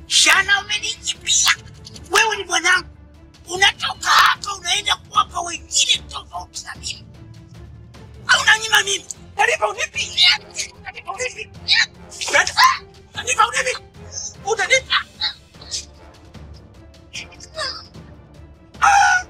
Shana, umenijibia wewe. Ni mwanangu, unatoka hapa unaenda kuwapa wengine tofauti na mimi, au unanyima mimi? Nalipa unipi? Nalipa unipi? Unanipa? Nalipa unipi? Utanipa? Ah!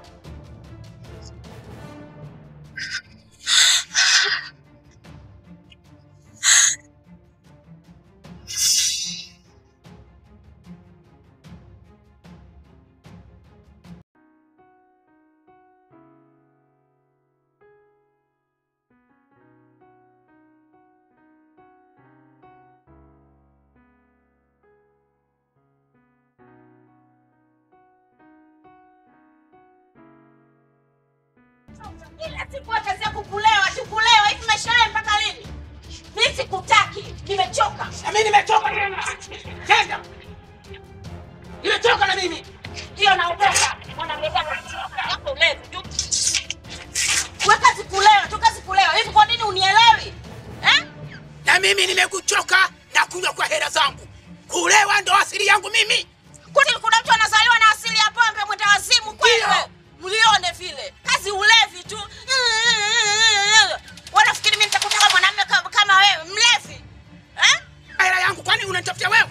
Kila siku wewe kazi yako kulewa, tu kulewa. Hivi maisha haya mpaka lini? Mimi sikutaki, nimechoka. Na mimi nimechoka tena. Tena. Nimechoka na mimi. Ndio naondoka. Mwanamke yako ulevi tu. Wewe kazi kulewa, tu kazi kulewa. Hivi kwa nini unielewi? Eh? Na mimi nimekuchoka na kunywa kwa hela zangu. Kulewa ndo asili yangu mimi. Kwani kuna mtu anazaliwa na asili ya pombe mwenda wazimu kweli Ndio. wewe? Mlione vile. Kazi ulevi tu. Wanafikiri mimi nitakutaka mwanamume kama, kama wewe, mlevi. Eh? Hela yangu kwani unanitafutia wewe?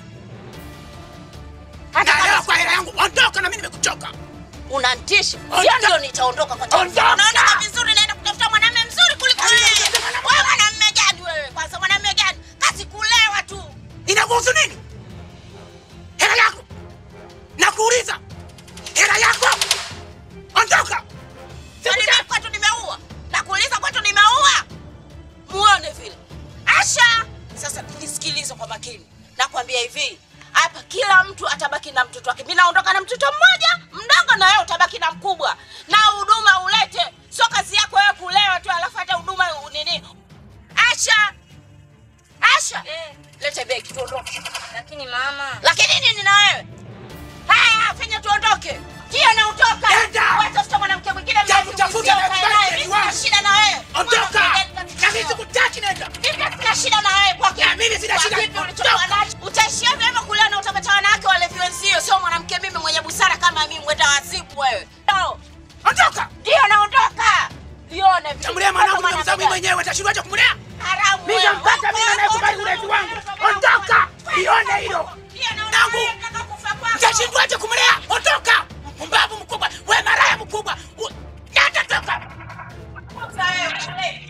Hata Na leo kama kwa hela yangu ondoka na mimi nimekuchoka. unantisha. Ondoka. Sio ndio nitaondoka kwa tabu. Ondoka. Unaona vizuri naenda kutafuta mwanamume mzuri kuliko Yaani, wewe. unatafuta mwanamume Wewe mwanamume gani wewe? Kwanza mwanamume gani? Kazi kulewa tu. Inakuhusu nini? Hela yako. Nakuuliza. Hela yako. Ondoka. Kwani mimi kwetu nimeua? Nakuuliza kwetu nimeua? Muone vile. Asha, sasa nisikilize kwa makini. Nakwambia hivi, hapa kila mtu atabaki na mtoto wake. Mimi naondoka na mtoto mmoja mdogo, na wewe utabaki na mkubwa, na huduma ulete. Sio kazi yako wewe kulewa tu, alafu hata huduma u- nini. Asha, Asha, lete begi tuondoke. Lakini mama, Lakini nini na wewe? Haya, fanya tuondoke. Ndio nautoka. Nenda. Wewe tafuta mwanamke mwingine Jabu, mlevi tafuta mwenzio, na ukae kubali naye. mpenzi Mimi sina wangu. shida na wewe. Ondoka. Mwanamke Na katika mimi sikutaki nenda. mimi sina shida na wewe kwa Na mimi sina kwa shida. kipi ulichokuwa nacho. Utaishia vyema kulea na utapata wanawake walevi wenzio, sio mwanamke mimi mwenye busara kama mimi mwenda wazimu wewe. No. Ondoka. Ndio naondoka. Lione vile. Tamlea mwanangu Kama na mzao mimi mwanamke mwenyewe utashindwaje kumlea? haramu Mimi wewe. nampata mimi anayekubali ulezi wangu. Ondoka. Lione hilo. Ndio naondoka. Nangu. wewe unataka kufa kwako. Utashindwaje kumlea? Ondoka. Mpumbavu mkubwa. Wewe maraya mkubwa. U- Nenda toka. Kufa wewe.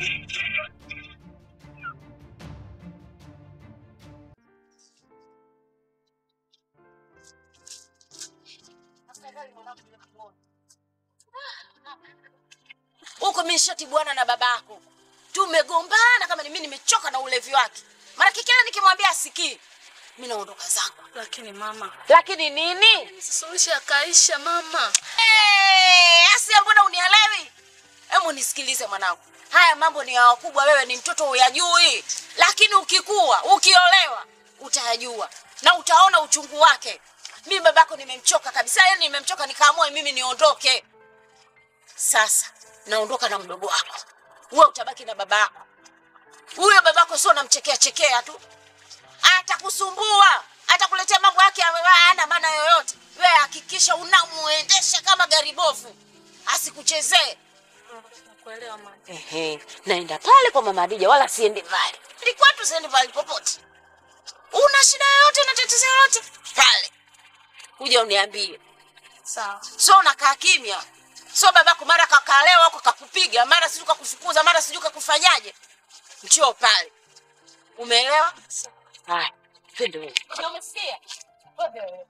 huko mimi nishatibuana na baba yako tumegombana kama ni mimi nimechoka na ulevi wake maana kila nikimwambia asikii mimi naondoka zangu lakini mama, lakini nini suluhisho yakaisha mama. hey, asia mbona unielewi hebu nisikilize mwanangu haya mambo ni ya wakubwa wewe ni mtoto uyajui lakini ukikua ukiolewa utayajua na utaona uchungu wake mimi babako nimemchoka kabisa yani nimemchoka nikaamua mimi niondoke sasa naondoka na mdogo wako wewe utabaki na baba yako huyo babako sio namchekea chekea tu atakusumbua atakuletea mambo yake ambayo hana maana yoyote wewe hakikisha unamuendesha kama gari bovu asikuchezee Nakuelewa mama. Ehe, naenda pale kwa mama Adija wala siendi mbali. Ni kwetu siendi mbali popote. Una shida yoyote na tatizo lolote? Pale. Kuja uniambie. Sawa. So unakaa kimya. So babako mara kakalewa huko kakupiga, mara sijui kakufukuza, mara sijui kakufanyaje. Njoo pale. Umeelewa? Haya, twende wewe. Ndio umesikia? Wewe wewe.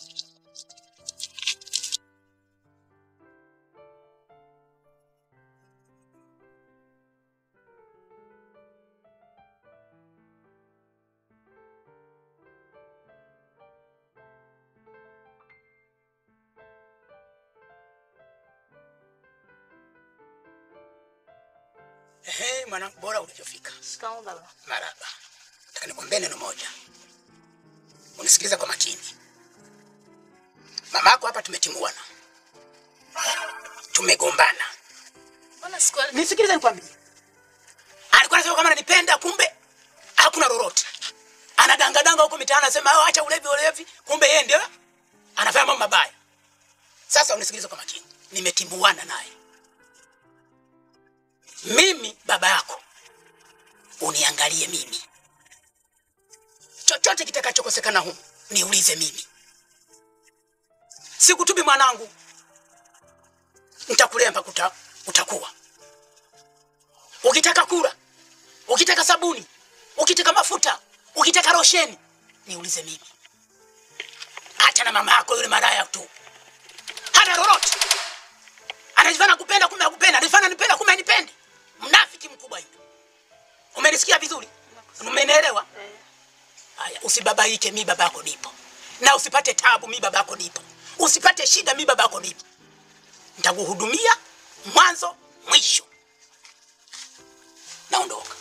Ehe, mwanangu bora ulivyofika. Shikamoo baba. Maraba. Nataka nikwambie neno moja. Unisikilize kwa makini. Mama yako hapa tumetimuana. Tumegombana. Mbona sikuelewi? Nisikilize nikwambie. Alikuwa anasema kama ananipenda kumbe hakuna lolote. anadangadanga huko mitaani, anasema "Oh, acha ulevi ulevi, kumbe yeye ndio anafanya mambo mabaya. Sasa unisikilize kwa makini, nimetimuana naye mimi, baba yako, uniangalie mimi, chochote kitakachokosekana humu niulize mimi. Sikutubi mwanangu, nitakulea mpaka uta, utakuwa. Ukitaka kula, ukitaka sabuni, ukitaka mafuta, ukitaka rosheni, niulize mimi. Acha na mama yako yule maraya tu, hana lolote. Anajifanya kupenda, kumbe akupenda. Anajifanya nipenda, kumbe anipendi. Mnafiki mkubwa yule. Umenisikia vizuri? Umenielewa? Haya, usibabaike, mi baba yako nipo, na usipate tabu, mi baba yako nipo, usipate shida, mi baba yako nipo. Nitakuhudumia mwanzo mwisho. Naondoka.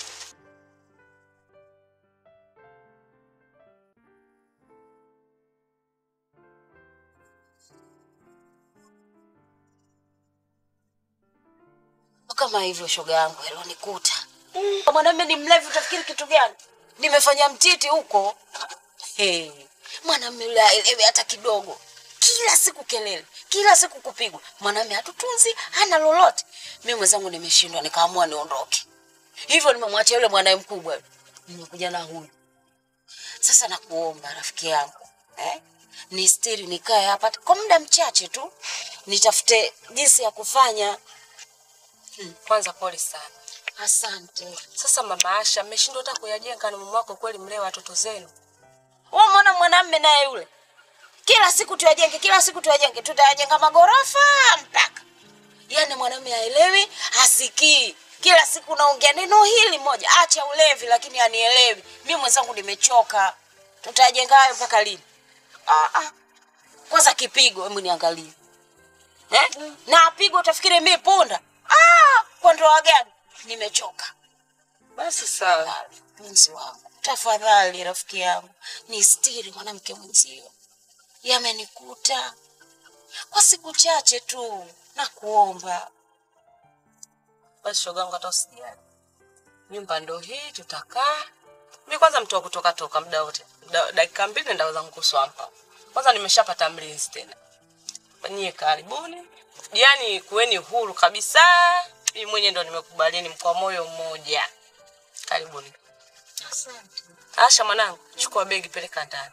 kama hivyo shoga yangu alonikuta mwanamume ni mlevi utafikiri kitu gani nimefanya mtiti huko hey. mwanamume yule aelewi hata kidogo kila siku kelele kila siku kupigwa mwanamume hatutunzi hana lolote mi mwenzangu nimeshindwa nikaamua niondoke hivyo nimemwachia yule mwanae mkubwa yule. nimekuja na huyu sasa nakuomba rafiki yangu eh? ni stiri nikae hapa kwa muda mchache tu nitafute jinsi ya kufanya Kwanza pole sana. asante Sasa mama Asha, mmeshindwa hata kuyajenga na mume wako kweli, mlee watoto zenu. Wewe umeona mwanamme naye yule, kila siku tuyajenge, kila siku tuyajenge, tutayajenga magorofa mpaka yaani mwanamme haelewi, hasikii. Kila siku naongea neno hili moja, acha ulevi, lakini anielewi. Mi mwenzangu nimechoka. Tutayajenga hayo mpaka lini? Ah, ah. Kwanza kipigo, hebu niangalie eh? na apigwa utafikiri mi punda. Ah, kwa ndoa gani? Nimechoka. Basi sawa. Tafadhali, mpenzi wangu, tafadhali rafiki yangu, ni stiri mwanamke mwenzio. Yamenikuta kwa siku chache tu, nakuomba. Basi shoga yangu, hata usijali, nyumba ndo hii, tutakaa. Mi kwanza mtu wa kutoka toka muda wote, Da- dakika mbili ndaweza kuswampa. Kwanza nimeshapata mlinzi tena. Nyie karibuni, yaani kuweni huru kabisa. Mimi mwenyewe ndo nimekubalieni mko moyo mmoja. Karibuni. Asante. Asha mwanangu, chukua begi peleka ndani.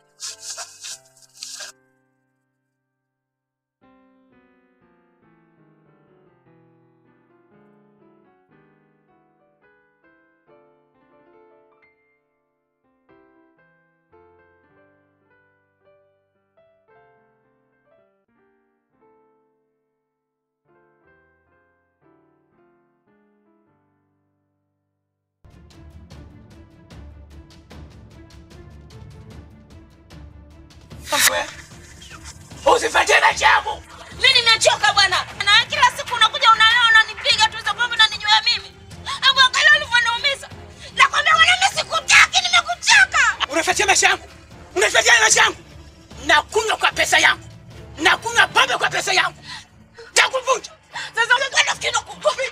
Usifuatie na changu. Mi nimechoka bwana, na kila siku unakuja unalewa unanipiga tu hizo pombe unanijua mimi. Hebu angalia ulivyoniumiza. Nakwambia mwanaume sikutaki, nimekuchoka. Unafuatia maisha yangu, unafuatia maisha yangu. Nakunywa kwa pesa yangu, nakunywa pombe kwa pesa yangu. Takuvunja sasa. Unakwenda fikiri nakukupi,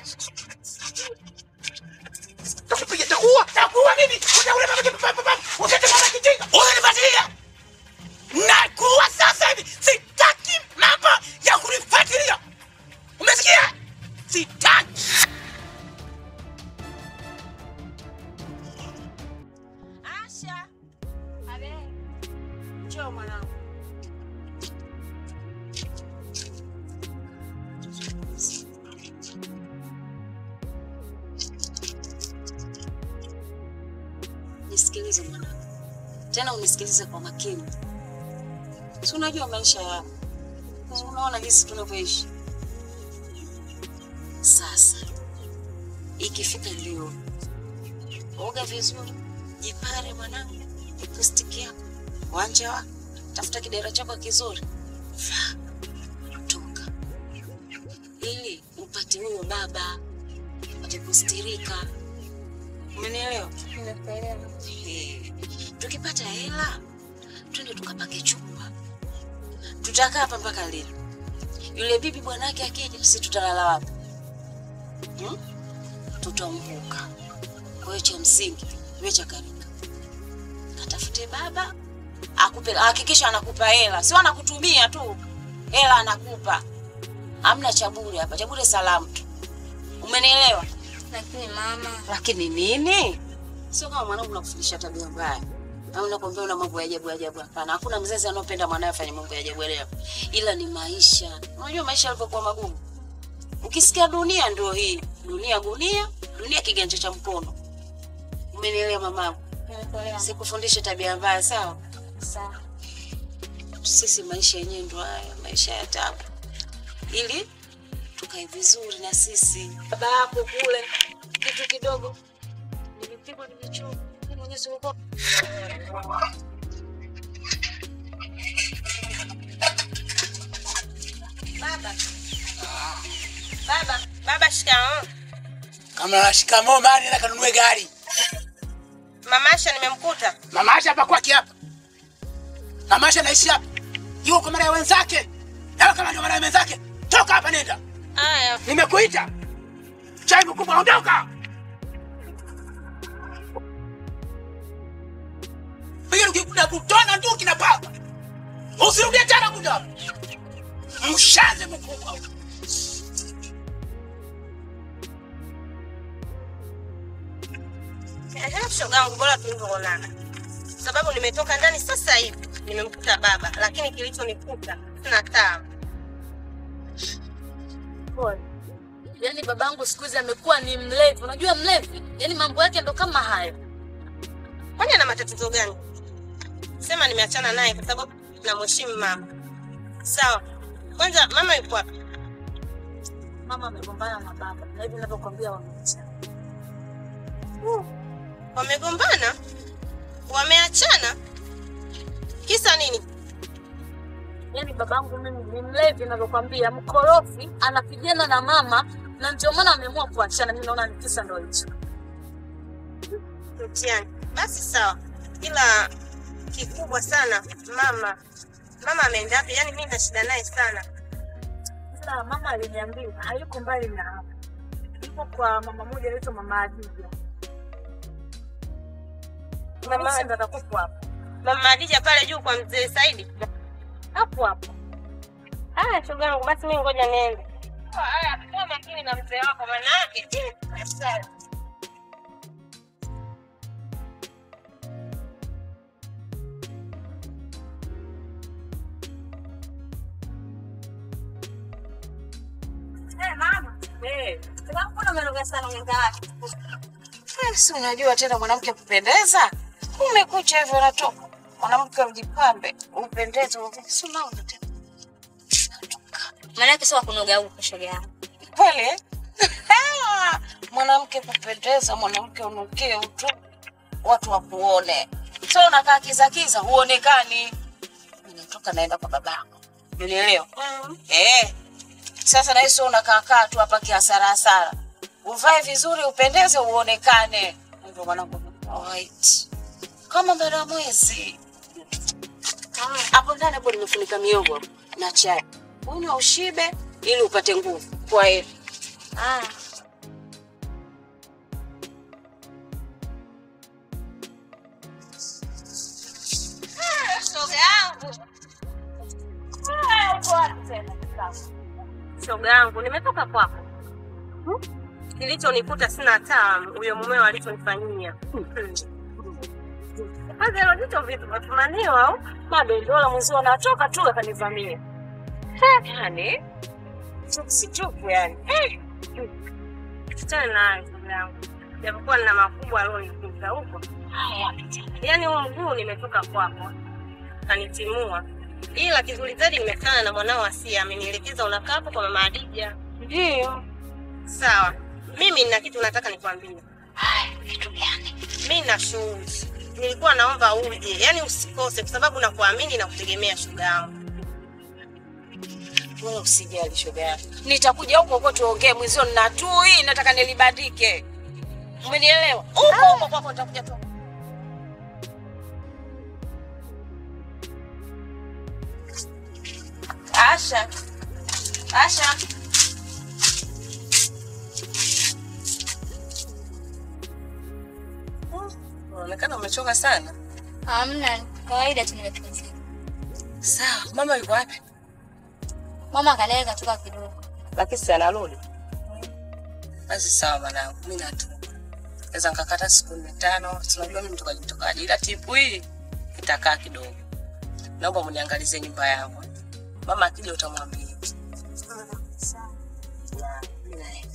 takupiga, takuua, takuua mimi. Utaule mama kipa papa papa, utete mama kijinga. Unanifuatilia, nakuua sasa hivi. Sitaki mambo ya kunifuatilia, umesikia? Sitaki. Asha. Abe. Njoo mwanangu. Nisikilize mwanangu, tena unisikilize kwa makini. Si unajua maisha yako, si unaona jinsi tunavyoishi sasa. Ikifika leo, oga vizuri, jipare mwanangu, lipstiki yako, wanja wako, tafuta kidera chako kizuri, vaa, toka, ili upate huyo baba, upate kustirika. Umenielewa? Eh, tukipata hela twende tukapange chumba, tutakaa hapa mpaka lini? Yule bibi bwanake akija, sisi tutalala wapi? Hmm? Tutamvuka. Kwa hiyo cha msingi we chakarika, katafute baba akupe, hakikisha anakupa hela, sio anakutumia tu, hela anakupa. Hamna cha bure hapa, cha bure salamu tu, umenielewa? Lakini mama, Lakini nini? Sio kama mwanangu nakufundisha tabia mbaya au nakwambia una mambo ya ajabu ajabu. Hapana, hakuna mzazi anayopenda mwanae afanye mambo ya ajabu ajabu, ila ni maisha. Unajua maisha yalivyokuwa magumu. Ukisikia dunia ndio hii, dunia gunia, dunia kiganja cha mkono. Umenielewa mamangu? nimekuelewa. Sikufundishe tabia mbaya, sawa? Sawa. Sisi maisha yenyewe ndio haya, maisha ya tabu, ili tukae vizuri na sisi. Baba yako kule kitu kidogo nilipigwa, nimechoka, Mimi mwenyewe sikuogopa. Baba. Baba, baba shikamoo. Kama na shikamoo mali na kanunue gari. Mama Asha nimemkuta. Mama Asha hapa kwake hapa. Mama Asha anaishi hapa. Yuko kwa mara ya wenzake. Leo kama ndio mara ya wenzake. Toka hapa nenda. Aya, Nimekuita. Chai mkubwa ondoka. Pia ukikuta kutona ndio kinapaka. Usirudie tena kuja. Mshaze mkubwa. ehe, shogangu bora tulivyoonana. Sababu nimetoka ndani sasa hivi, nimemkuta baba, lakini kilichonikuta sina taa. Yaani babangu siku hizi amekuwa ni mlevi. Unajua mlevi? Yaani mambo yake ndo kama hayo. Kwani ana matatizo gani? Sema nimeachana naye kwa sababu namheshimu mama. Sawa. Kwanza mama yuko wapi? Mama amegombana na baba. Na hivi ninavyokuambia wameachana. Wamegombana? Wameachana? Kisa nini? Yaani babangu mimi ni mlevi ninavyokuambia, mkorofi, anapigana na mama na ndio maana ameamua kuachana. Mimi naona ni kisa ndo hicho. Mtihani. Basi sawa, ila kikubwa sana mama, mama ameenda wapi? Yaani mimi na shida naye sana. Sasa mama aliniambia hayuko mbali na hapa. Yuko kwa mama moja anaitwa mama Adija. Mama- Mama ndo atakupo hapo. Mama Adija pale juu kwa mzee Saidi. Hapo hapo. Haya, shoga yangu, basi mimi ngoja niende. Haya, kuwa makini na mzee wako, maana yake Eh, mama. Eh. Mbona umeroga sana mwenda wake? Eh, Si unajua tena mwanamke kupendeza, umekucha hivyo unatoka mwanamke ujipambe upendeze, si unaona tena Maana yake sio kunoga huko shoga yangu. kweli eh? mwanamke kupendeza, mwanamke unukie utu, watu wakuone, so unakaa kiza kiza, huonekani. Ninatoka naenda kwa babako, unielewa? Eh, sasa na sio unakaa kaa tu hapa kihasara hasara, uvae vizuri, upendeze, uonekane. Ndio mwanangu white kama bara mwezi hapo ndani hapo nimefunika miogo na chai, unywa ushibe ili upate nguvu. Kwa heri. Ah. shoga yangu. Shoga yangu, nimetoka kwako. Kilichonikuta sina taa, huyo mumeo alichonifanyia. Kwanza hilo jicho vipi, wafumaniwa au? bado ndio mwezi wanatoka tu akanivamia. Yani chuksi chuku yani. Achana naye shoga yangu. Japokuwa nina makubwa alionikuta huko. Yaani huu mguu nimetoka kwako. Kanitimua. Ila kizuri zaidi nimekutana na mwanao Asia, amenielekeza unakaa hapo kwa mama Adija. Ndio. Sawa, mimi nina kitu nataka nikwambie. Kitu gani? Mimi na shughuli, nilikuwa naomba uje, yaani usikose, kwa sababu nakuamini na kutegemea shuga yangu. Wewe usijali shoga yangu. Nitakuja huko huko tuongee mwezio nina tui nataka nilibadike. Umenielewa? Huko huko kwako nitakuja tu. Asha. Asha. Unaonekana umechoka sana. Hamna, kawaida tu nimepumzika. Sawa, mama yuko wapi? Mama kalea katoka kidogo. Lakini si anarudi. Basi sawa mwanangu, mimi natoka. Naweza nikakata siku nne tano, si unajua mimi mtokaji mtokaji, ila tipu hii itakaa kidogo. Naomba mniangalizie nyumba yangu. Mama akija utamwambia. Ya, mimi naenda.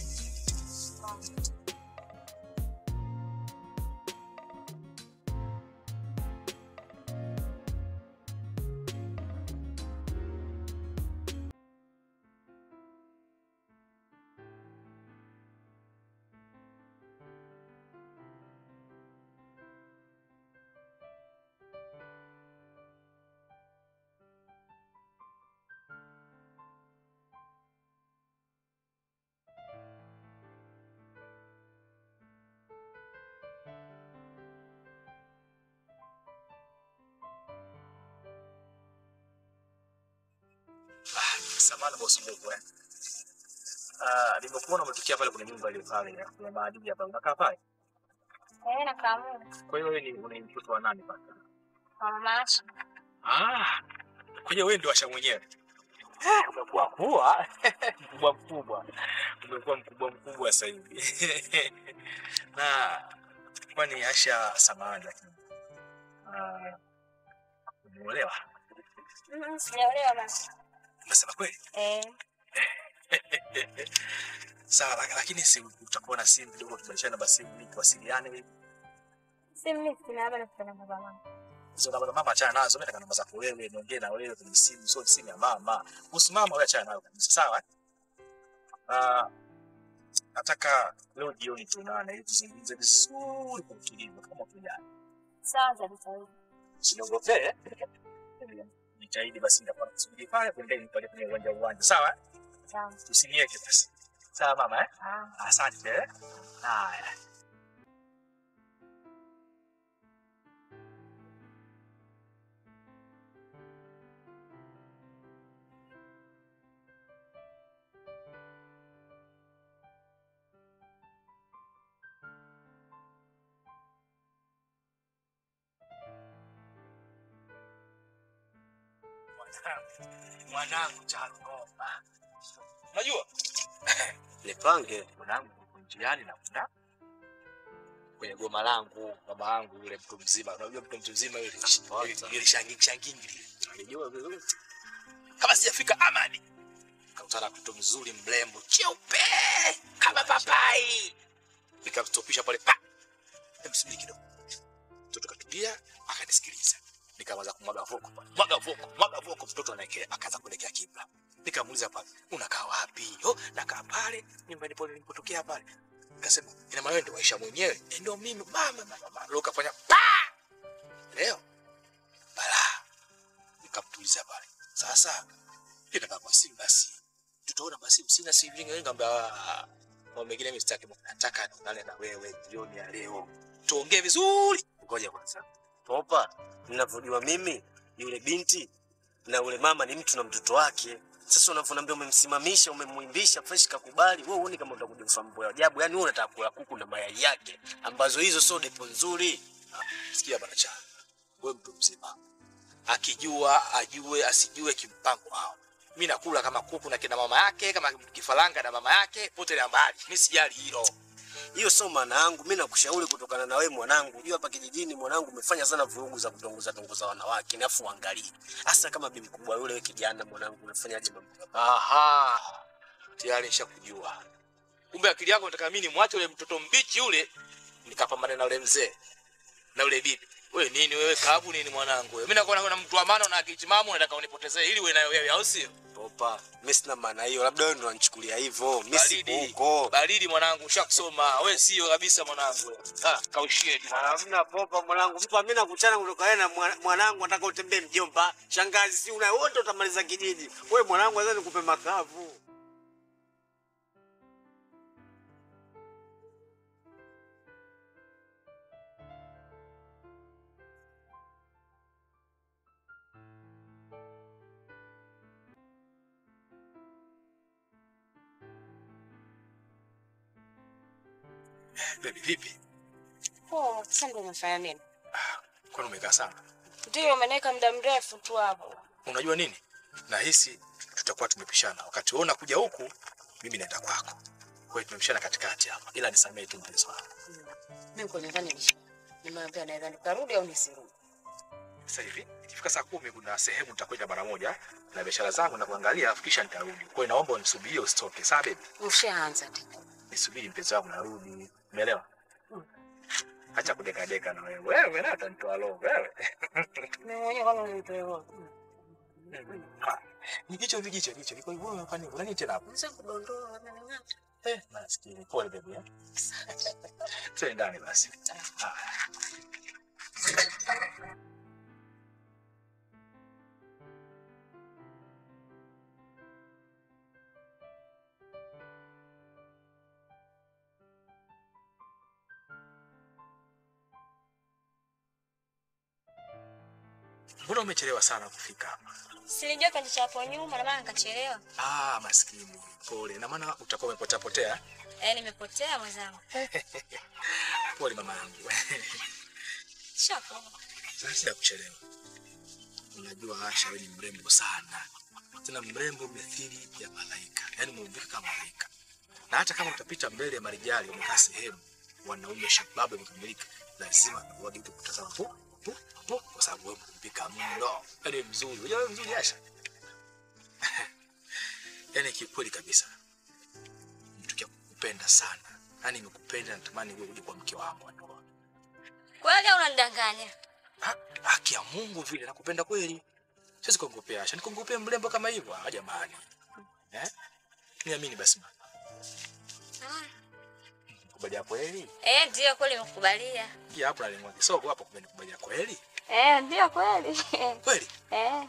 Samahani kwa usumbufu eh. Ah, nimekuona umetokea pale kwenye nyumba ile pale ya kuna maadili hapa. Unakaa pale? Eh, na kamu. Kwa hiyo wewe ni una mtoto wa nani pale? Mama Asha. Ah. Kwa hiyo wewe ndio Asha mwenyewe. Eh, umekuwa kuwa mkubwa mkubwa. Umekuwa mkubwa mkubwa sasa hivi. Na kwani Asha samahani lakini. Ah. Umeolewa? Mm, sijaolewa basi. Unasema kweli? Eh, Sawa, lak- lakini si utakuwa na simu kidogo tubadilishane namba simu ili tuwasiliane hivi. si mimi sina hapa na kupenda baba mama. Hizo namba za mama achana nazo, mimi nataka namba zako wewe, niongee na wewe kwenye simu, sio simu ya mama. Kuhusu mama wewe achana nayo kabisa, sawa? eh? Ah, nataka leo jioni tuonane ili tuzungumze vizuri kwa utulivu kama tujana. Sawa za vitawili. Usiniogope. Jitahidi basi nitakuwa nakusubiri pale pembeni pale kwenye uwanja uwanja, sawa? eh? Sawa. Usiniweke basi. Sawa mama eh? Ah. Asante. eh? Haya. Mwanangu, mwanangu Charongoma. Unajua Nipange mwanangu uko njiani na kuna kwenye goma langu baba yangu yule mtu mzima, unajua mtu mtu mzima yule Kwanza. yule shangingi shangingi alijua vizuri, kama sijafika Amani kakutana na mtu mzuri mrembo cheupe kama papai, nikamstopisha pale pa, emsubiri kidogo, mtoto katulia akanisikiliza, nikaanza kumwaga voko pale, mwaga voko, mwaga voko, mtoto anaelekea akaanza kuelekea kibla. Nikamuuliza pale, unakaa wapi? Oh, nakaa pale nyumbani pale nilipotokea pale. Nikasema, ina maana wewe ndio Aisha mwenyewe? Eh, ndio mimi mama, mama, mama. Leo kafanya pa leo bala, nikamtuliza pale. Sasa nitaka kwa simu basi, tutaona basi, sina simu nyingi. Nikamwambia "Ah, mambo mengine mimi sitaki, nataka nionane na wewe jioni ya leo, tuongee vizuri. Ngoja kwanza, popa. Ninavyojua mimi, yule binti na yule mama ni mtu na mtoto wake. Sasa unavyoniambia umemsimamisha, umemwimbisha fresh, kakubali, wewe uone kama utakuja kufanya mambo ya ajabu. Yani wewe unataka kula kuku na mayai yake, ambazo hizo sio depo nzuri. sikia bwana cha wewe mtu mzima, akijua ajue, asijue kimpango wao. Mimi nakula kama kuku na kina mama yake, kama kifaranga na mama yake, pote la mbali. Mimi sijali hilo. Hiyo sio maana yangu. Mimi nakushauri kutokana na wewe mwanangu. Unajua hapa kijijini mwanangu umefanya sana vurugu za kutongoza tongoza wanawake. Alafu uangalie. Hasa kama bibi kubwa yule wewe kijana mwanangu unafanyaje mambo kama haya? Aha, tayari nishakujua. Kumbe akili yako nataka mimi nimwache yule mtoto mbichi yule, nikapambane na yule mzee na yule bibi. Wewe nini wewe, kabu nini mwanangu wewe? Mimi nakuwa na mtu wa maana na akili timamu, nataka unipotezee ili uwe nayo wewe, au sio? Popa, mimi sina maana hiyo. Labda wewe ndo unanichukulia hivyo. Mimi sipo Baridi, huko. baridi mwanangu, ushakusoma wewe, sio kabisa mwanangu. wewe. Ah, kaushie tu. Hamna popa mwanangu. Mpa mimi nakutana kutoka wewe na mwana- mwanangu nataka utembee mjomba. Shangazi si una wote utamaliza kijiji. Wewe mwanangu lazima nikupe makavu. Baby vipi? Oh, sasa ndio umefanya nini? Kwani umekaa sana? Ndio umeniweka muda mrefu tu hapo. Unajua nini? Nahisi tutakuwa tumepishana. Wakati wewe unakuja huku, mimi naenda kwako. Kwa hiyo tumepishana katikati hapa. Ila nisamehe tu mpenzi wangu. Mimi uko nyumbani nisha. Nimeambia naweza nikarudi au nisirudi. Sasa hivi ikifika saa kumi kuna sehemu nitakwenda mara moja na biashara zangu na kuangalia, alafu kisha nitarudi. Kwa hiyo naomba unisubirie usitoke, sawa baby? Ushaanza tena. Nisubiri mpenzi wangu, narudi. Umeelewa? Acha kudeka deka na wewe. Wewe na utanitoa roho wewe. Mimi mwenyewe kama nilitoa. Ah, Ni jicho hivi jicho jicho. Liko hivyo unafanya nini? Unani tena hapo? Sasa kudondoa wamening'ata. Eh, maskini. Pole baby. eh. Twende ndani basi. Ah. Mbona umechelewa sana kufika hapa? Silijua kipande cha hapo nyuma na maana nikachelewa. Ah, maskini. Pole. Na maana utakuwa umepotea potea. Eh, nimepotea mwenzangu. Pole mama yangu. Shako. Sasa sija kuchelewa. Unajua Asha wewe ni mrembo sana. Tena mrembo mithili ya malaika. Yaani umeumbika kama malaika. Na hata kama utapita mbele ya marijali umekaa sehemu wanaume shababu wamekamilika, lazima wageuke kutazama pu pu pu kwa sababu wewe umeumbika mno. Yaani mzuri. Unajua wewe mzuri Asha. Yaani kikweli kabisa. Mtu kia kukupenda sana. Yaani nimekupenda natamani wewe uje kwa mke wangu wa ndoa. Kweli au unanidanganya? Ha- haki ya Mungu vile nakupenda kweli. Siwezi kuongopea Asha, nikongopea mrembo kama hivyo. Ah, jamani. Eh? Niamini basi mama. Kubalia kweli? Eh, ndio kweli nimekubalia. Ya hapo nalimwa kisogo hapo kumbe nikubalia kweli? Eh, ndio kweli. Kweli? Eh.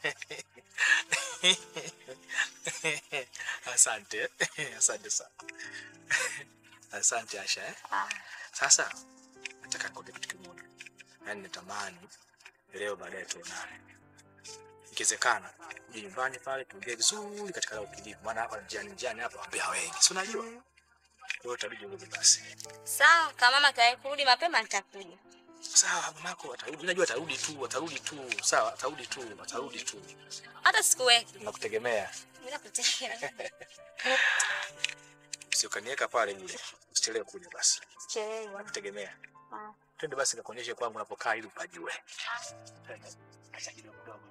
Asante. Asante sana. Asante Asha eh? Ah. Sasa nataka nikwambie kitu kimoja. Yaani natamani leo baadaye tuonane. Ikiwezekana uje nyumbani pale tuongee vizuri katika la utulivu, maana hapa njiani njiani hapa wambea wengi, si unajua? Kwa hiyo itabidi urudi basi. Sawa, kama mama kai kurudi mapema nitakuja. Sawa, mamako atarudi, Mimi najua atarudi tu, atarudi tu, sawa, atarudi tu, atarudi tu. Hata sikuweki. Nakutegemea, Mimi nakutegemea. usiokaniweka pale yule, usichelewe kuja basi, Chelewa. nakutegemea. Ah. Twende basi nikakuonyeshe kwangu unapokaa ili upajue. Twende. Acha kidogo kidogo.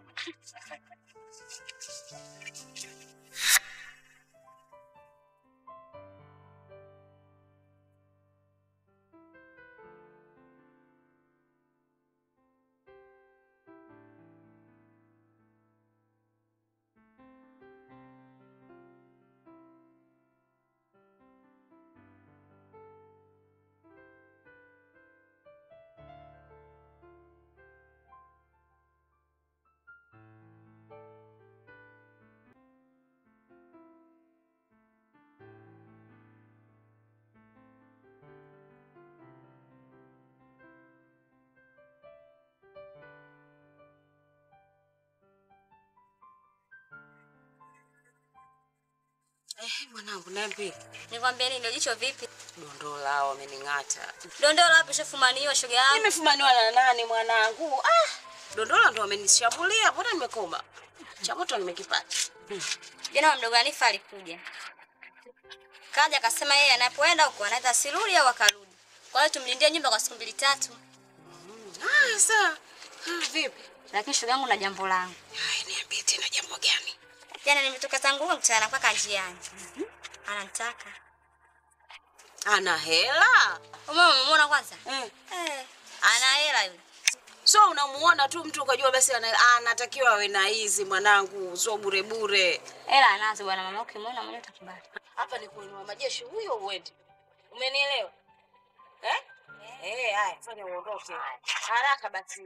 Eh, mwanangu niambie. Nikwambia nini ndio jicho vipi? Dondoo lao wamening'ata. Dondoo wapi ushafumaniwa shoga yangu? Nimefumaniwa na nani mwanangu? Ah, dondola ndo wamenishambulia, mbona nimekoma? Cha moto nimekipata. Jana mdogo Hanifa alikuja. Kaja akasema yeye anapoenda huko anaweza asirudi au akarudi. Kwa hiyo tumlindie nyumba kwa siku mbili tatu. Ah, sawa. Ah, vipi? Lakini shoga yangu na jambo langu. Haya, niambie tena jambo gani? Jana nimetoka zangu huko mchana mpaka njiani. Ananitaka. Ana hela? Umeona umeona kwanza? Eh. Eh. Ana hela yule. So unamuona tu mtu ukajua basi ana- anatakiwa awe na hizi mwanangu, sio bure bure. Hela anazo bwana mama ukimwona mwenyewe utakubali. Hapa ni kuinua majeshi huyo uende. Umenielewa? Eh? Eh, haya, fanya uondoke. Haraka basi.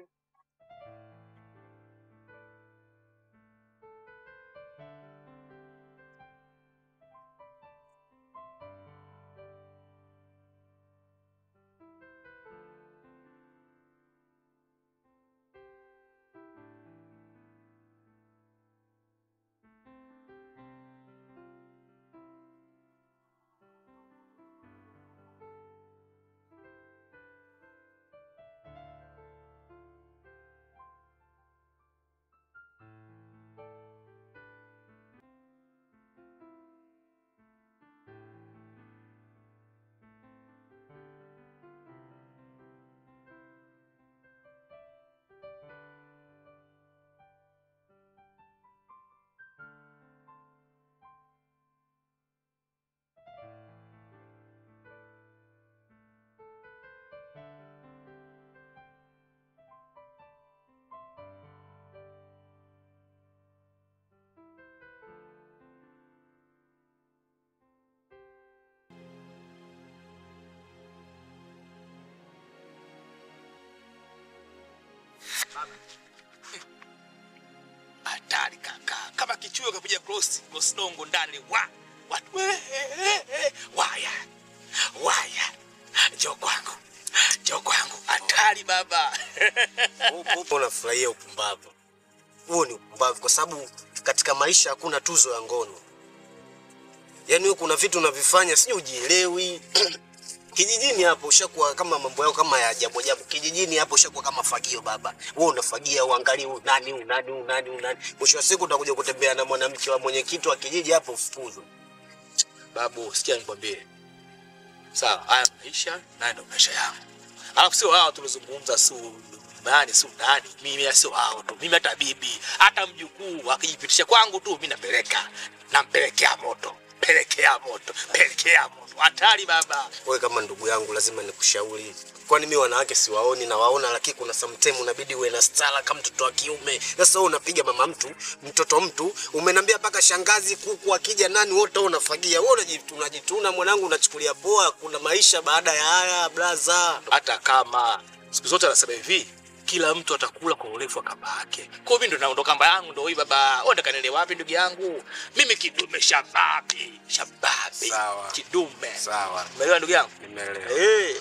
Hatari kaka, kama kichuo kapiga cross cross dongo ndani wa watu we, eh, eh, waya waya, njoo kwangu, njoo kwangu, hatari baba. Upo unafurahia upumbavu. Huo ni upumbavu kwa sababu katika maisha hakuna tuzo ya ngono. Yaani wewe kuna vitu unavifanya sijui ujielewi. Kijijini hapo ushakuwa kama mambo yao kama ya ajabu ajabu. Kijijini hapo ushakuwa kama fagio baba. Wewe unafagia uangalie huyu nani huyu nani huyu nani huyu nani. Mwisho wa siku utakuja kutembea na mwanamke wa mwenyekiti wa kijiji hapo ufukuzwe. Babu, sikia nikwambie, sawa, haya maisha nayo ndo maisha yangu, alafu sio hao tulizungumza, su nani su nani, mimi sio hao tu, mimi hata bibi hata mjukuu akijipitisha kwangu tu, mimi napeleka nampelekea moto, pelekea moto, pelekea moto, hatari baba. Wewe kama ndugu yangu lazima nikushauri. Kwani mimi wanawake siwaoni na waona, lakini kuna sometime unabidi uwe na stara kama mtoto wa kiume. Sasa wewe unapiga mama mtu, mtoto mtu, umenambia mpaka shangazi, kuku akija nani wote wewe unafagia. Wewe unajituna, unajituna mwanangu, unachukulia poa. Kuna maisha baada ya haya blaza. hata kama siku zote anasema hivi kila mtu atakula kwa urefu wa kamba yake. Kwa hiyo mimi ndo naondoka kamba yangu ndo hii baba. Wewe unataka niende wapi ndugu yangu? Mimi kidume shababi, shababi. Sawa. Kidume. Sawa. Umeelewa ndugu yangu? Nimeelewa. Eh.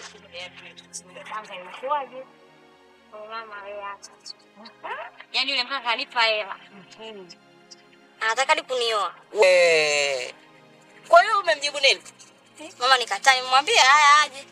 Yaani yule mkaka kanipa hela. Anataka hadi kunioa. We. Kwa hiyo umemjibu nini? Mama nikataa, nimwambie haya aje.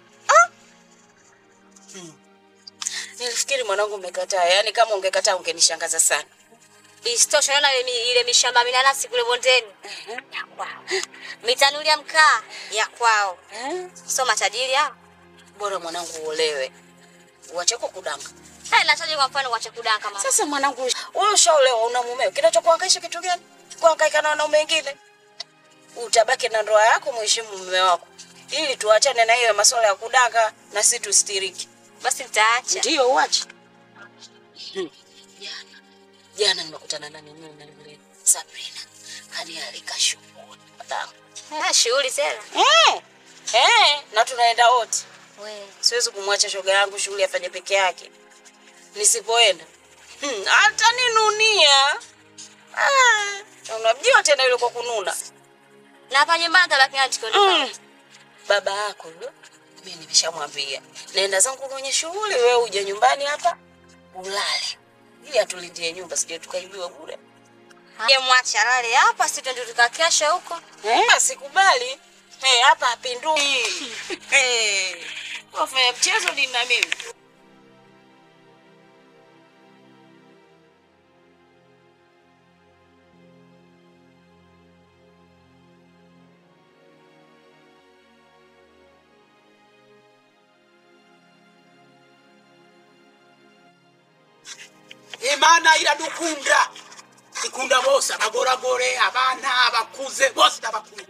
Nilifikiri mwanangu umekataa, yaani kama ungekataa ungenishangaza sana. Isitoshe naona ile, mi- ile mishamba ya minanasi kule bondeni ya kwao, mitanuli ya mkaa ya kwao, sio matajiri hao. Bora mwanangu uolewe, uache kudanga. Hey, nataje kwa mfano kuacha kudanga mama. Sasa mwanangu, wewe ushaolewa, una mumeo, kinachokuhangaisha kitu gani? Kuhangaika na wanaume wengine? Utabaki na ndoa yako, mheshimu mume wako, ili tuachane na hiyo masuala ya kudanga na si tustiriki. Basi nitaacha. Ndio uache. Hmm. Jana jana nimekutana na nini na yule Sabrina, kanialika shughuli Ah, shughuli tena. eh, eh, na tunaenda wote. We, Siwezi kumwacha shoga yangu shughuli afanye peke yake. Nisipoenda hmm, ataninunia. Ah, unamjua tena yule kwa kununa. na hapa nyumbani tabaki na jikoni. Mm. Baba yako yule, mimi nimeshamwambia naenda zangu kwenye shughuli, wewe uje nyumbani hapa ulale, ili atulindie nyumba, sije tukaibiwa bure. Je, mwache alale hapa, si twende tukakesha huko. Eh, sikubali. Eh, hapa hapindui. Eh, wafanya mchezo ni na mimi. imana iradukunda ikunda bose abagoragore abana abakuze bose ndabakunda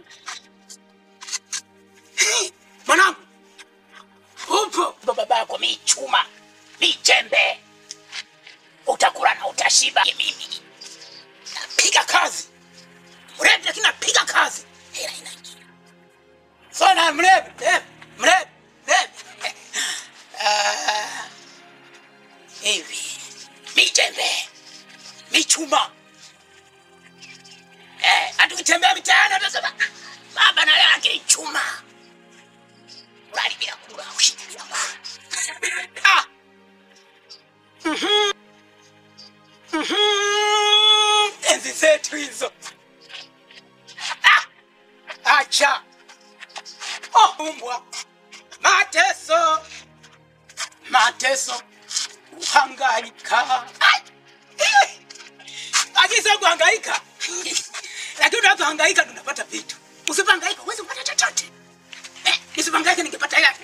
Hey, mwanangu upo baba bako michuma mijembe utakula na utashiba mimi napiga kazi mrebe lakini napiga kazi hela inaingia sana mrebe mrebe mrebe mrebe Ah, hivi mijembe michuma eh, atukitembea mitaani atasema baba na leo akinichuma ulali bila kula ushindi bila kula ah. Mhm. Mhm. enzi zetu hizo ah. acha oh, umbwa mateso mateso kuhangaika Ai! Eh! akisa kuhangaika lakini unapohangaika tunapata vitu usipohangaika huwezi kupata chochote eh, nisipohangaika ningepata hela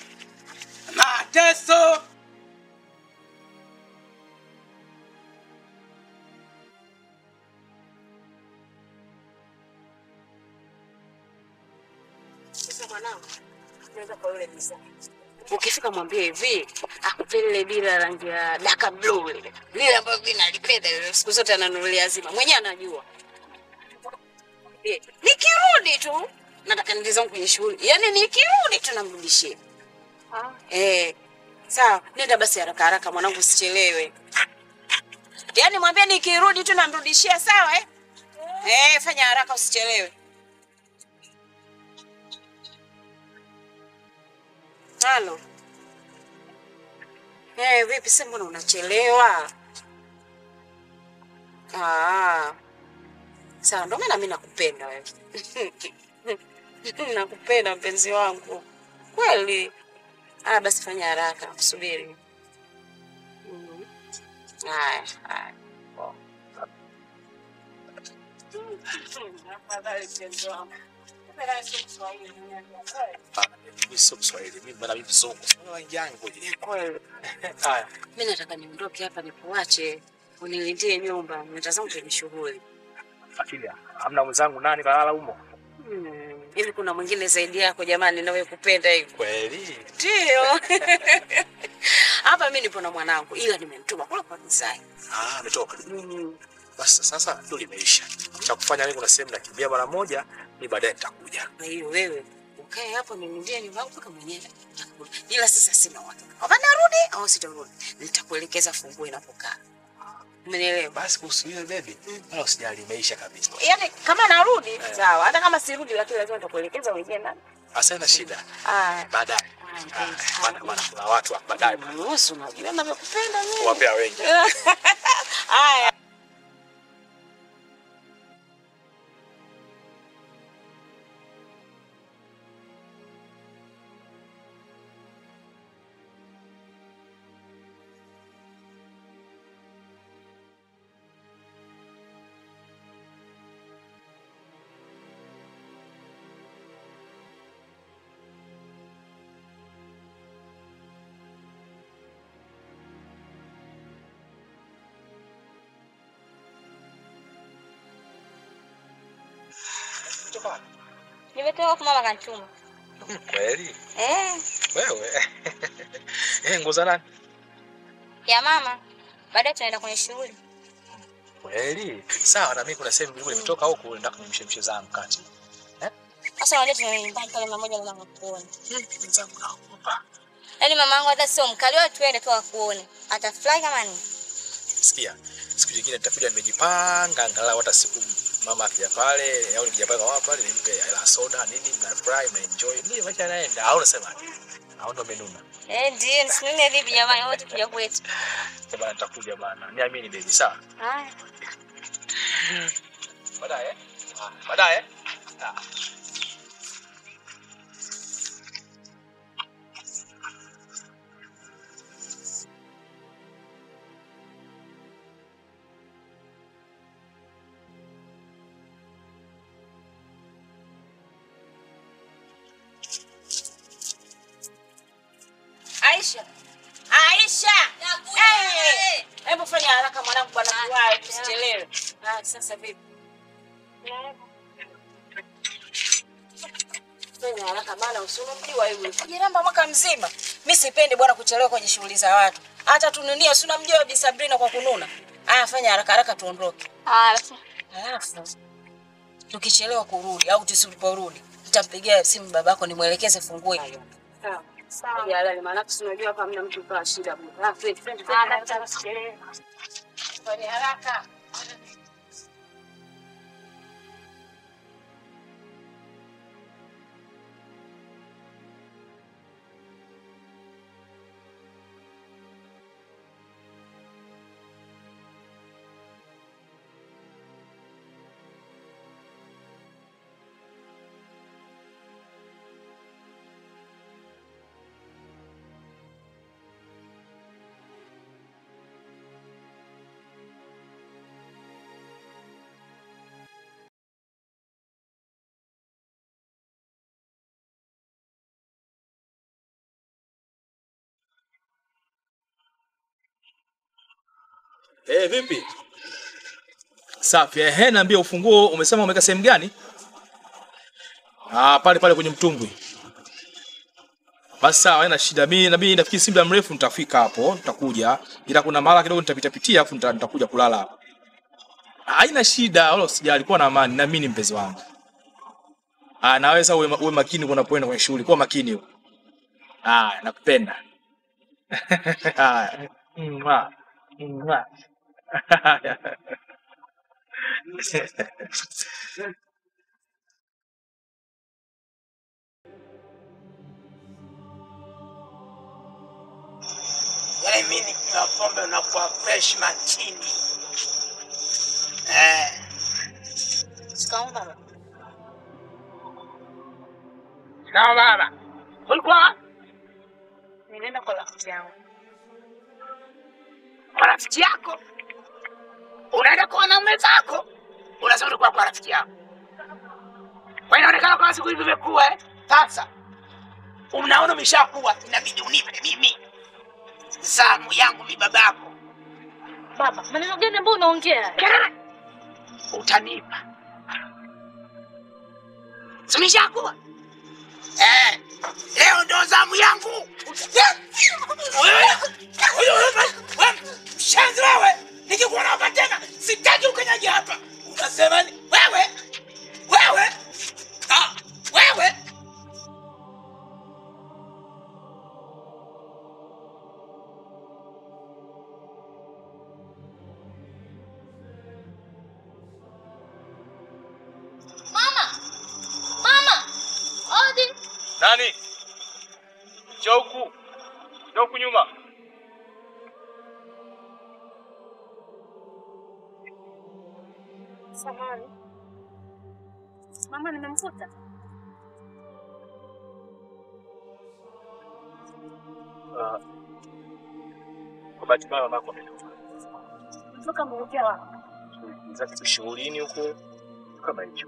mateso Sasa mwanangu, nenda kwa yule mzee. Ukifika mwambie hivi, akupe lile bila rangi ya daka blue lile. Lile ambayo mimi nalipenda lile siku zote ananunulia zima. Mwenyewe anajua. Eh, Nikirudi tu nataka niende zangu kwenye shughuli. Yaani nikirudi tu namrudishia. Eh. Sawa, nenda basi haraka haraka mwanangu usichelewe. Yaani mwambie nikirudi tu namrudishia sawa eh? Eh, fanya haraka usichelewe. Halo. Eh, vipi sasa mbona unachelewa? Ah. Sawa, ndio maana mimi nakupenda wewe. nakupenda mpenzi wangu. Kweli. Ah, basi fanya haraka, kusubiri. Mhm. Haya, haya. Afadhali mpenzi wangu. Afadhali sio Kiswahili, Hapana, mimi sio Kiswahili, mimi bwana mimi mzungu. Sio wanyangu. Ni kweli. Haya. Mimi nataka niondoke hapa nikuache unilindie nyumba, natazama kwenye shughuli. Akili. Hamna mwenzangu nani kalala humo? Hmm, Hivi kuna mwingine zaidi yako jamani, nawe kupenda hivi? Kweli. Ndio. Hapa mimi nipo na mwanangu, ila nimemtuma kula kwa design. Ah, ametoka. Mm. Basi sasa ndio limeisha. Cha kufanya mimi kuna sehemu nakimbia mara moja, ni baadaye nitakuja. Kwa hiyo wewe ukae hapo nilindie nyumba yangu mpaka mwenyewe atakuja. Ila sasa sina uhakika kama narudi au sitarudi. Nitakuelekeza funguo inapokaa. Umenielewa? Basi kuhusu ile baby, wala usijali, imeisha kabisa. Yaani kama narudi sawa, hata kama sirudi, lakini lazima nitakuelekeza uingie ndani. Asante shida. Ah, Baadaye. mpenzi. Ah, Maana maana kuna watu hapa baadaye. Nusu unajua navyokupenda mimi. Wapea wengi. Haya. Nimetoka kwa mama kanituma. Kweli? Eh, Wewe. Eh, nguo za nani? ya mama. Baadaye tunaenda kwenye shughuli. Kweli? Sawa, na mimi kuna sehemu nilikuwa nimetoka huku nataka nimshemshe zangu kati. Sasa unajua tunaenda nyumbani pale mama moja mama kuona. Wenzangu naogopa. Yaani mama yangu hata sio mkali wewe tuende tu akuone. Atafurahi kama ni. Sikia, siku nyingine nitakuja nimejipanga angalau hata siku mama akija pale au nikija pale kwa mama pale nimpe hela soda nini, mnafurahi mnaenjoy. Nini maisha yanaenda au unasema? Au ndo menuna. Eh, ndio nisimame vipi jamani wote kuja kwetu. Kwa bana nitakuja bana. Niamini baby, sawa? Haya. Baadaye. Ah, Baadaye. Ah. Aisha. Aisha. Eh, Hebu fanya haraka mwanangu bwana kuwahi tusichelewe. Ah, sasa vipi? Fanya haraka maana usinumjua yule. Kujiramba mwaka mzima. Mimi sipendi bwana kuchelewa kwenye shughuli za watu. Hata tununia si unamjua Bi Sabrina kwa kununa. Aya, fanya haraka haraka tuondoke. Haya basi. Alafu tukichelewa kurudi au tusiporudi, nitampigia simu babako nimwelekeze funguo hiyo. Sawa. Sawa. Jalali, maana si unajua hapa hamna mtu kwa shida. Ah, twende, twende, Ah, twende, daktari, tusichelewe. Fanya haraka. Eh, vipi? Safi. Ehe, niambia ufunguo umesema umeweka sehemu gani? Ah, pale pale kwenye mtumbwi. Basi sawa, haina shida. Mimi na mimi nafikiri si muda mrefu nitafika hapo, nitakuja. Ila kuna mara kidogo nitapita pitia afu nita- nitakuja kulala hapo. Haina shida, wala usijali, kuwa na amani, na mimi ni mpenzi wangu. Ah, naweza uwe, ma- uwe makini unapoenda kwenye shughuli, kuwa makini huko. Ah, nakupenda. Haya. Mwah. Mwah. Yaani mimi nikinywa pombe unakuwa fresh makini. Eh, Shikamoo baba. sawa baba. Ulikuwa wapi? Nilienda kwa rafiki yangu. kwa rafiki yako? Unaenda kwa wanaume zako? Unasema ulikuwa kwa rafiki yako. Kwa hiyo inaonekana kama siku hizi umekuwa eh? Sasa unaona umeshakuwa, inabidi unipe mimi zamu yangu mi babako. Baba, maneno gani ambayo unaongea? Kelele utanipa, simeshakuwa eh, leo ndo zamu yangu. Wewe, wewe, wewe, wewe, Mshenzi wewe, nikikuona hapa tena sitaki ukanyaji hapa. Unasema ni wewe, wewe, ah, wewe Mama! Mama! Odi! Nani? Njoo huku. Njoo huku nyuma. Samahani. Mama nimemkuta. Kwa bahati mbaya mamako ametoka. Toka mwelekea wapi? Za kitu shughulini huko kama hicho.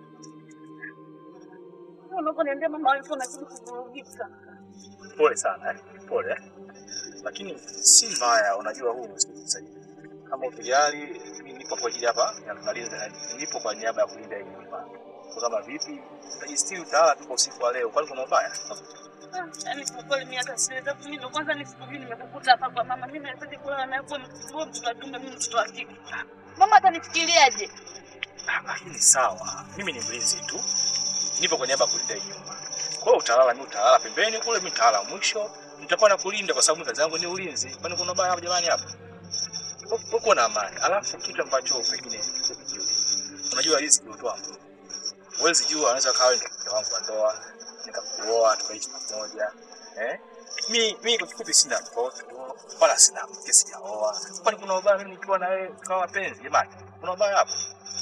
Unaponiambia mama alikuwa anazidi kuvurugika. Pole sana eh. Pole eh. Lakini si mbaya, unajua huu msikilizaji. Kama ukijali, mimi nipo kwa ajili hapa ya kulinda, nipo kwa niaba ya kulinda hii nyumba. Kwa kama vipi, tajistiri utawala tu kwa usiku wa leo, kwani kuna ubaya? Yaani kwa kweli mimi hata siweza mimi ndo kwanza nisikujui nimekukuta hapa kwa mama. Mimi nahitaji kulala naye kwa mtoto mtoto wa kiume mimi mtoto wa kike. Mama atanifikiriaje? Ah, Lakini sawa, mimi ni mlinzi tu, nipo kwa niaba ya kulinda hii nyumba. Kwa hiyo utalala, mimi utalala pembeni kule, mimi nitalala mwisho, nitakuwa nakulinda kwa sababu kazi yangu ni ulinzi. Kwani kuna ubaya hapa jamani hapa? Uko na amani. Alafu kitu ambacho pengine ukijui. Unajua riziki hutoa Mungu. Huwezi jua anaweza kawa ndio mke wangu wa ndoa, nikakuoa tukaishi pamoja. Eh? Mi mi kwa kifupi sina mtoto wala sina mke sijaoa. Kwani kuna ubaya mimi nikiwa na wewe kama wapenzi jamani? Kuna ubaya hapo?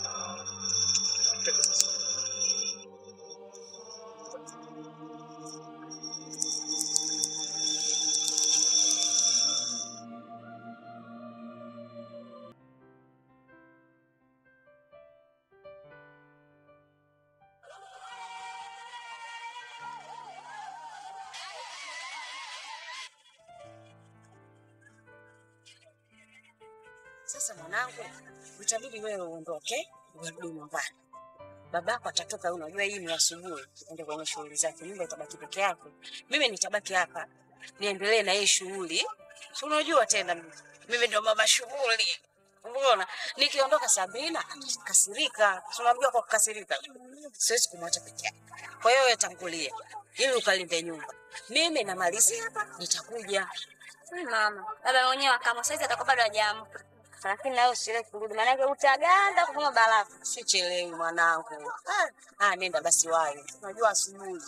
Sasa mwanangu, itabidi wewe uondoke urudi nyumbani. Babako atatoka, unajua hii ni asubuhi, ende kwenye shughuli zake, nyumba itabaki peke yake. Mimi nitabaki hapa niendelee na hii shughuli, si unajua tena mimi- mimi ndio mama shughuli. Umeona, nikiondoka Sabina atakasirika, si unajua kwa kukasirika siwezi kumwacha peke yake. Kwa hiyo wewe tangulia ili ukalinde nyumba, mimi namalizia hapa, nitakuja. Hmm, Mama, baba mwenyewe kama saizi atakuwa bado hajaamka. Lakini nawe usichelewe kurudi, maanake utaganda kama barafu. Sichelewi mwanangu. Ah, ah, nenda basi wayo, unajua asubuhi.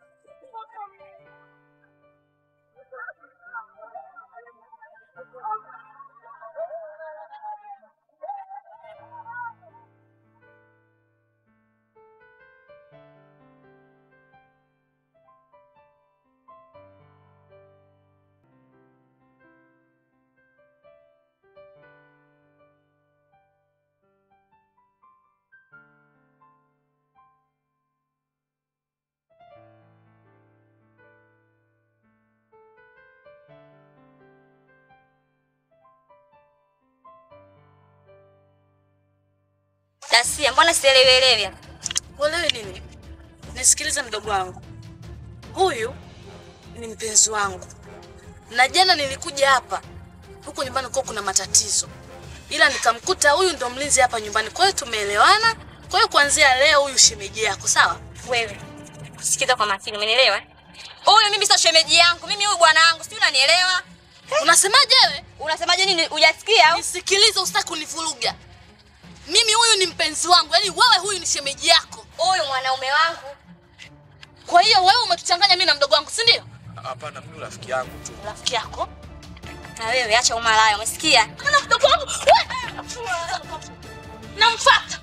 Dasia, mbona sielewelewi hapa? Uelewi nini? Nisikilize mdogo wangu, huyu ni mpenzi wangu, na jana nilikuja hapa huku nyumbani kwa kuna matatizo, ila nikamkuta huyu ndo mlinzi hapa nyumbani. Kwa hiyo tumeelewana. Kwa hiyo kuanzia leo huyu shemeji yako, sawa? Wewe sikiza kwa makini, umenielewa? Huyu mimi sio shemeji yangu, mimi huyu bwana wangu, sijui unanielewa? Unasemaje wewe? Unasemaje nini? Hujasikia au? Nisikilize, usitaki kunivuruga. Mimi huyu ni mpenzi wangu, yaani wewe huyu ni shemeji yako. Huyu mwanaume wangu. Kwa hiyo wewe umetuchanganya mimi na mdogo wangu, si ndio? Hapana, mimi rafiki yangu tu. Rafiki yako Na wewe acha umalaya, umesikia? na mdogo wangu wewe. Namfuata.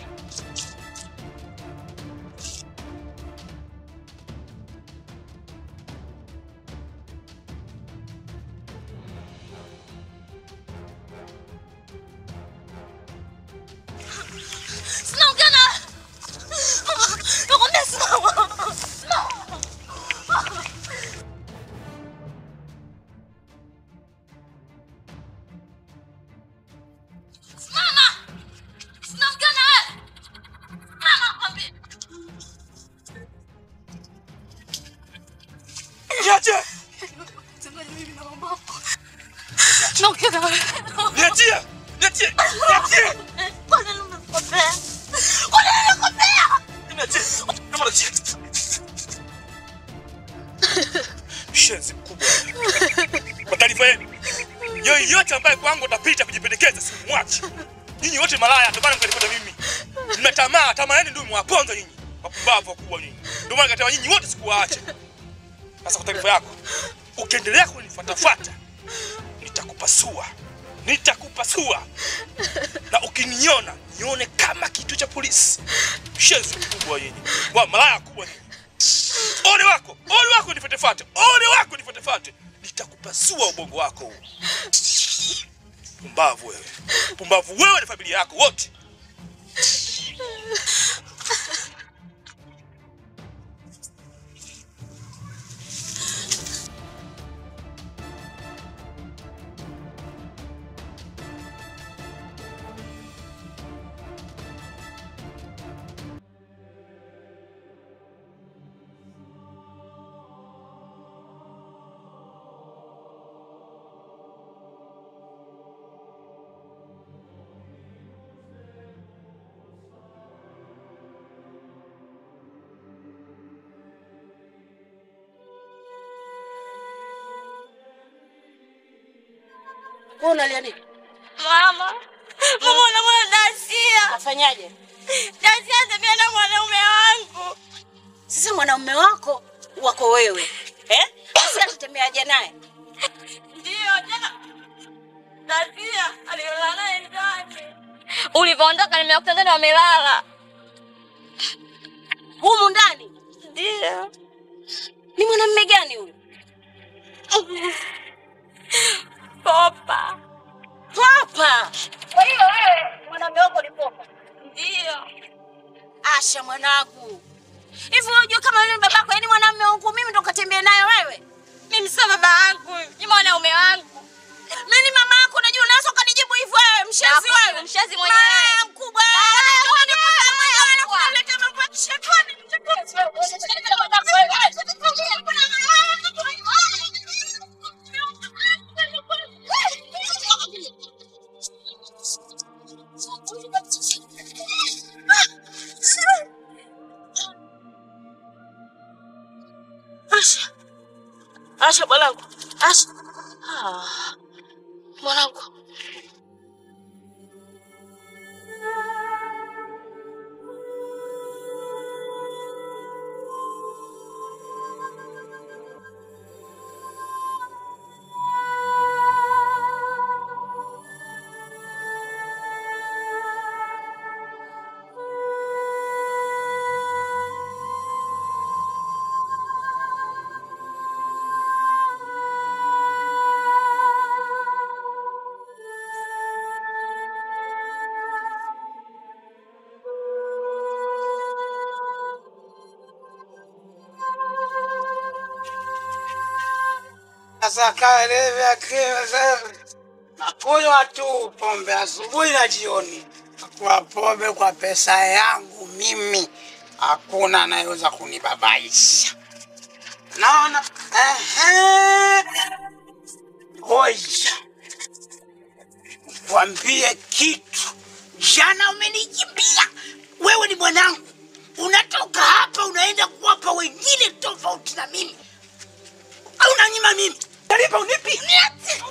Sinaongea na nakwambia simama. Simama! Sinaongea na wewe. Simama nakwambia. Niache! Naongea na wewe. Niachie! Niachie! Niachie! Kwa nini umekosea? Kwa nini nimekosea? Niachie! Kama niachie. Shenzi mkubwa. Kwa taarifa yenu, yoyote ambaye kwangu atapita kujipendekeza simwachi. Nyinyi wote malaya, ndio maana mkanipata mimi. Mna tamaa, tamaa yenu ndio mwaponza nyinyi. Wapumbavu wakubwa nyinyi. Ndio maana kataa nyinyi wote sikuwaacha. Sasa kwa taarifa yako, ukiendelea kunifuatafuata nitakupasua, nitakupasua, na ukiniona nione kama kitu cha polisi. Shenzi mkubwa nyinyi, wa malaya kubwa nyinyi. Ole wako, ole wako nifuatefate, ole wako nifuatefate, nitakupasua ubongo wako huu. Pumbavu wewe, pumbavu wewe na familia yako wote. Wewe unalia nini? Mama. Mama unamwona Dasia. Afanyaje? Dasia anatembea na mwanaume wangu. Sasa mwanaume wako wako wewe eh? Sasa tutembeaje naye? Ndio, jana Dasia alilala naye ndani. Ulivyoondoka nimekuta ndani wamelala. Humu ndani Ndio. ni mwanamume gani huyu? Popa. Papa. Kwa hiyo wewe mwanamume wako ni Popa? Ndio. Asha mwanangu, hivi unajua kama yule babako, yaani mwanamume wangu mimi ndo katembea naye wewe? Mimi sio baba yangu, ni mwanaume wangu. Mimi ni mama yako, unajua unaweza ukanijibu hivyo wewe, mshazi Nakujibu, wewe. mshazi mwenyewe. Malaya mkubwa. Unajua ni kuzaa mwenyewe na kunileta mambo ya kishetani. Asha. Asha mwanangu. Asha. Ah. Mwanangu. Sasa kaelewe akiwa sasa nakunywa tu pombe asubuhi na jioni, nakuwa pombe kwa pesa yangu mimi, hakuna anayeweza kunibabaisha. Naona ehe, ngoja kwambie kitu. Jana umenikimbia wewe, ni mwanangu, unatoka hapa unaenda kuwapa wengine tofauti na mimi au unanyima mimi? Talipa unipi? Niache.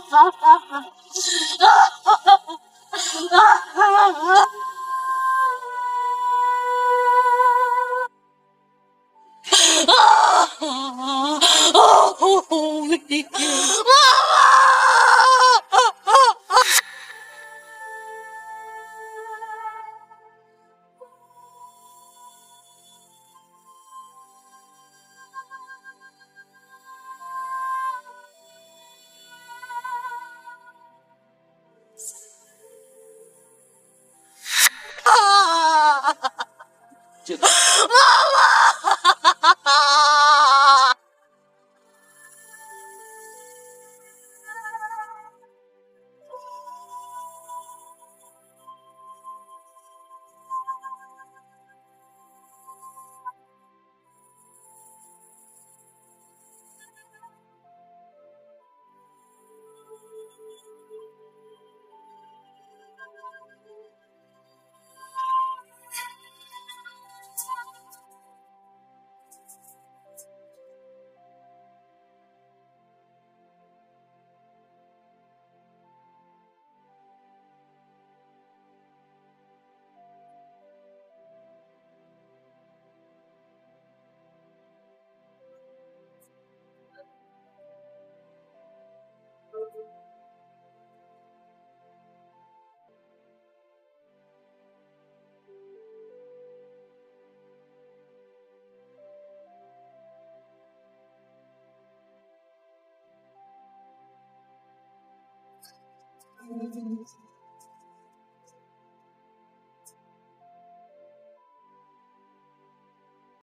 Thank you.